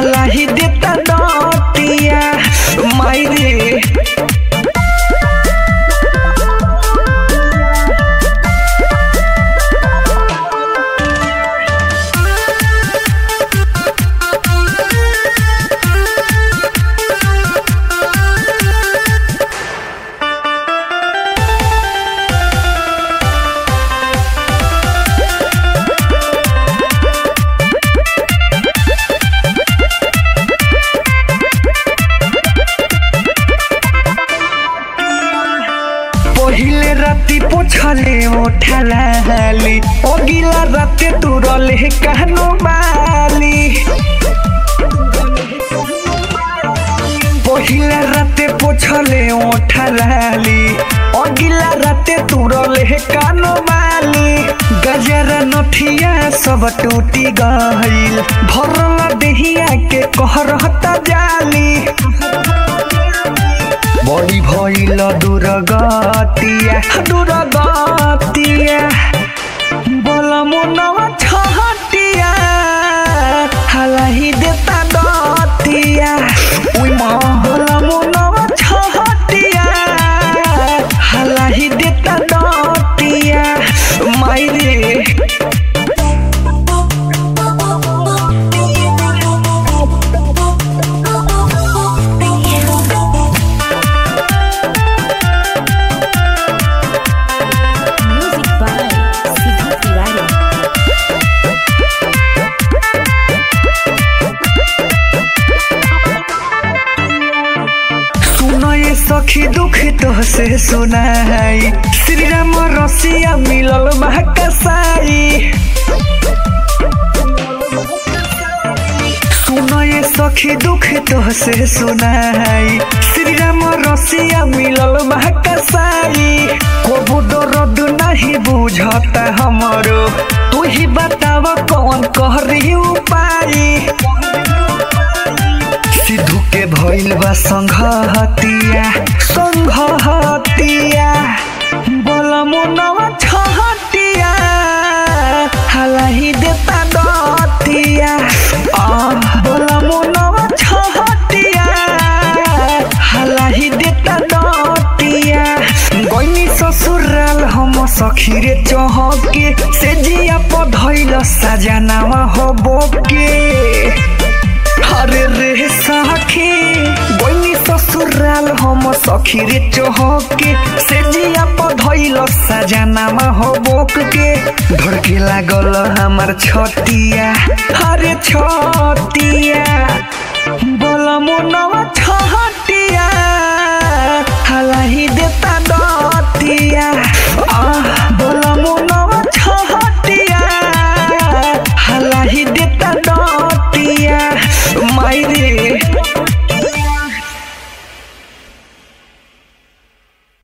हलाही देता नतिया माई रे पहिले राति पोछले ओठलाली अगिला राते तुरले कहनो बाली पहिले राते पोछले ओठलाली अगिला राते तुरले कानो बाली गजरा नथिया सब टूटी गइल भरला देहिया के कहरहता जाली बड़ी भइल दुर्गतिया दुर्गतिया बलमुनवा छहटिया हलाही देता दतिया उइमा बलमुनवा छहटिया हलाही देता दतिया माई रे Music by Sidhu Tiwari. सुनो ये सखी दुख तो से सुनाई श्री राम रसिया मिलल महाकसाई सुनो ये सखी दुख तो से सुनाई श्री राम रसिया मिलल महाकसाई को दर्द नहीं बुझता हमरो तू ही बताव कौन कहरी उपाय सिद्धू के भइल बा संघहतिया संघहतिया बलमुनवा छहटिया हलाही देता दतिया आ बलमुनवा छहटिया हलाही देता दतिया गइनी ससुराल हम सखी रे चहके से जिया पधइल सजनावा हो बोके अरे रे सखी बनी ससुराल हम सखी रे चहके से जिया पधइल सजनामा हो बोक के धड़के लागल हमार छतिया अरे छतिया